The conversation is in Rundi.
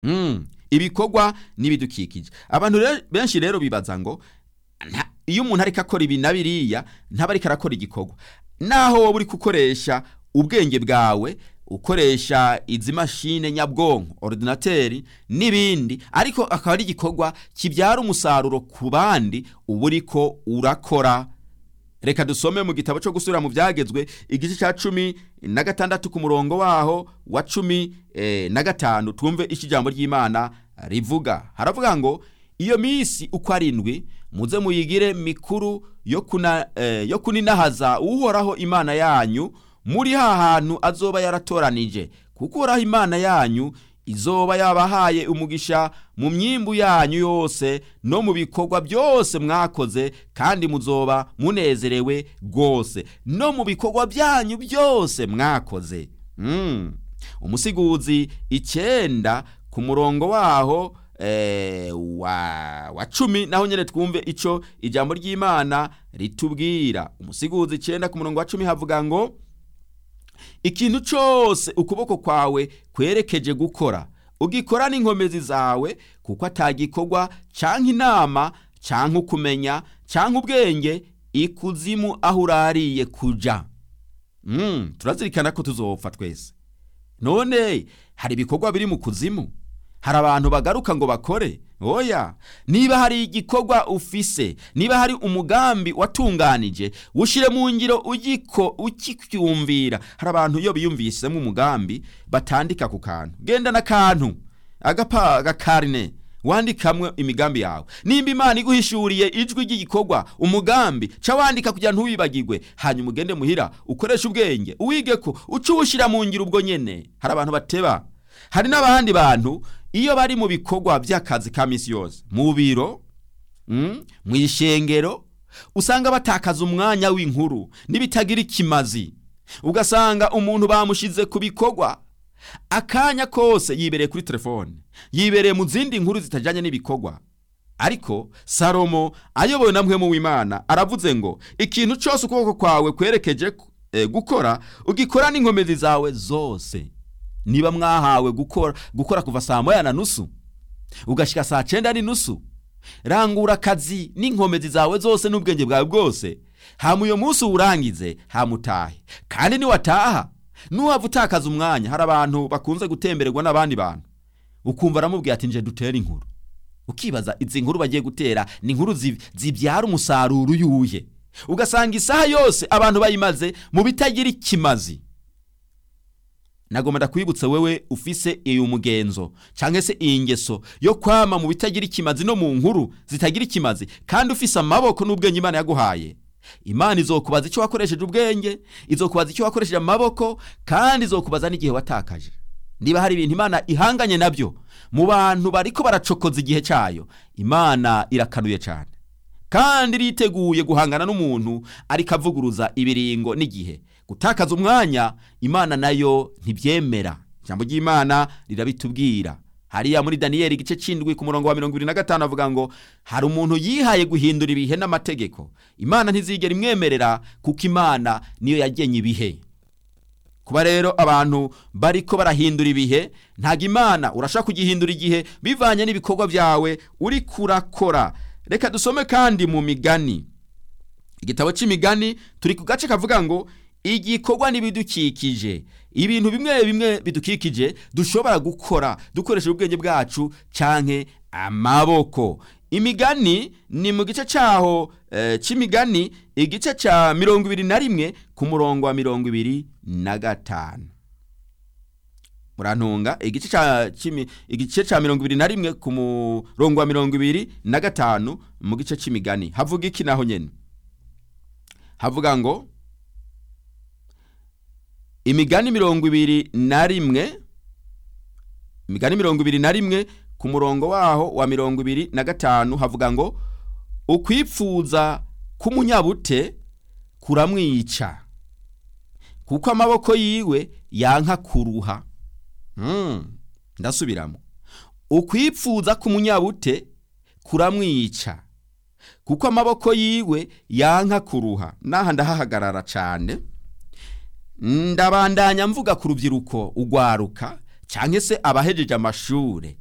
Mm, ibikorwa n'ibidukikije abantu re- benshi rero bibaza ngo nta- iyo umuntu ariko akora ibi na biriya ntaba ariko arakora igikorwa naho wowe uri gukoresha ubwenge bwawe ukoresha izi mashine nyabwonko ordinateri n'ibindi ariko akaba ari igikorwa kibyara umusaruro ku bandi uba uriko urakora reka dusome mu gitabo cyo gusubira mu byagezwe igice cya cumi na gatandatu ku murongo waho wa cumi eh, na gatanu twumve icyo ijambo ry'imana rivuga haravuga ngo iyo minsi uko arindwi muze muyigire mikuru yo, kuna, eh, yo kuninahaza uhoraho imana yanyu muri ha hantu azoba yaratoranije kuko uhoraho imana yanyu izoba yabahaye umugisha mu myimbu yanyu yose no mu bikorwa byose mwakoze kandi muzoba munezerewe rwose no mu bikorwa byanyu byose mwakoze mm. umusiguzi icyenda ku murongo waho eh, wa, wa cumi naho nyine twumve ico ijambo ry'imana ritubwira umusiguzi icyenda ku murongo wa cumi havuga ngo ikintu cyose ukuboko kwawe kwerekeje gukora ugikora n'inkomezi zawe kuko atagikorwa cyangwa inama cyangwa ukumenya cyangwa ubwenge ikuzimu aho urariye kuja mm, turazirikana ko tuzopfa twese none hari ibikorwa biri mu kuzimu hari abantu bagaruka ngo bakore oya niba hari igikorwa ufise niba hari umugambi watunganije wushire mu ngiro ugiko ukicyumvira hari abantu iyo biyumvisemo umugambi batandika ku kantu genda n'akantu agapa agakarine wandikamwe imigambi yawe nimba imana iguhishuriye ijwi ry'igikorwa umugambi ca wandika kugira ntuwibagirwe hanyuma ugende muhira ukoreshe ubwenge uwige ko uca uwushyira mu ngiro ubwo nyene hari abantu bateba hari n'abandi bantu iyo bari mu bikorwa by'akazi ka misi yose mu biro mm, mu ishengero usanga batakaza umwanya w'inkuru n'ibitagira ikimazi ugasanga umuntu bamushize ku bikorwa akanya kose yibereye kuri telefone yibereye mu zindi nkuru zitajyanye n'ibikorwa ariko salomo ayobowe na mpwemu w'imana aravuze ngo ikintu cyose ukuboko kwawe kwerekeje eh, gukora ugikora n'inkomezi zawe zose niba mwahawe gukora gukora kuva saa moya na nusu ugashika saa cenda n'inusu rangura akazi n'inkomezi zawe zose n'ubwenge bwawe bwose hama uyo munsi uwurangize hamutahe kandi niwataha nuhava utakaza umwanya hari abantu bakunze gutembererwa n'abandi bantu ukumva aramubwira ati nje dutere inkuru ukibaza izi nkuru bagiye gutera ni inkuru zi- zibyara umusaruro uyuye ugasanga isaha yose abantu bayimaze mu bitagira ikimazi nagomba ndakwibutsa wewe ufise iyo mugenzo cyangwa se iyi ngeso yo kwama mu bitagira ikimazi no mu nkuru zitagira ikimazi kandi ufise amaboko n'ubwenge imana yaguhaye imana izokubaza icyo wakoresheje ubwenge izokubaza icyo wakoresheje amaboko kandi izokubaza n'igihe watakaje niba hari ibintu imana ihanganye nabyo mu bantu bariko baracokoza igihe cyayo imana irakanuye cyane kandi iriteguye guhangana n'umuntu ariko avuguruza ibiringo n'igihe gutakaza umwanya imana nayo ntibyemera ijambo ry'imana rirabitubwira hariya muri daniyeli igice cy'indwi ku murongo wa mirongo ibiri na gatanu avuga ngo hari umuntu yihaye guhindura ibihe n'amategeko imana ntizigera imwemerera kuko imana niyo yagenye ibihe kuba rero abantu bariko barahindura ibihe ntabwo imana urashaka kugihindura igihe bivanye n'ibikorwa byawe uri kurakora reka dusome kandi mu migani igitabo cy'imigani turi ku gace kavuga ngo igikorwa n'ibidukikije ibintu bimwe bimwe bidukikije dushobora gukora dukoresheje ubwenge bwacu canke amaboko imigani ni mu gice cyaho eh, cy'imigani igice cya mirongo ibiri na rimwe ku murongo wa mirongo ibiri na gatanu murantunga igice cya cy'imi- igice cya mirongo ibiri na rimwe ku murongo wa mirongo ibiri na gatanu mu gice cy'imigani havuga iki naho nyene havuga ngo imigani mirongo ibiri na rimwe imigani mirongo ibiri na rimwe ku murongo waho wa mirongo ibiri na gatanu havuga ngo ukwipfuza k'umunyabute kuramwica kuko amaboko yiwe yanka kuruha Mm, ndasubiramo ukwipfuza k'umunyabute kuramwica kuko amaboko yiwe yanka kuruha naha ndahahagarara cyane ndabandanya mvuga ku rubyiruko ugwaruka cyangwa se abahejeje amashure